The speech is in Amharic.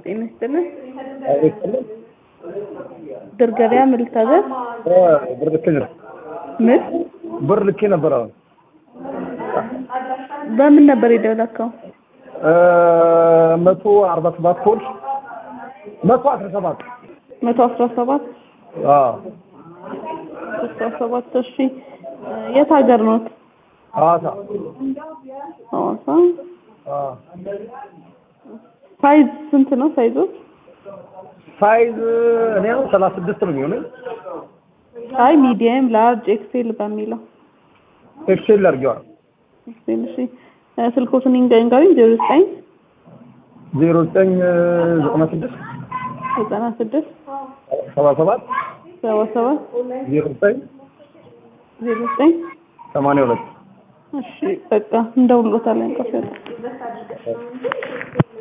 ጤና ይስጥልን። ድር ገበያ ምን ልታዘዝ? ብር ልኬ ነው ምን ብር ልኬ ነበር። አሁን በምን ነበር የደረከው? መቶ አርባ ሰባት ኮድ መቶ አስራ ሰባት መቶ አስራ ሰባት አዎ አስራ ሰባት እሺ። የት ሀገር ነው? ሐዋሳ ሐዋሳ። አዎ ሳይዝ ስንት ነው ሳይዙ? ሳይዝ እኔ አሁን ሰላሳ ስድስት ነው የሚሆነኝ። አይ ሚዲየም፣ ላርጅ፣ ኤክሴል በሚለው ኤክሴል አድርጌዋል። ኤክሴል። እሺ ስልኮትን ይንገሩኝ። ዜሮ ዘጠኝ ዜሮ ዘጠኝ ዘጠና ስድስት ዘጠና ስድስት ሰባ ሰባት ሰባ ሰባት ዜሮ ዘጠኝ ዜሮ ዘጠኝ ሰማንያ ሁለት እሺ በቃ እንደውሎታለን። ቀስ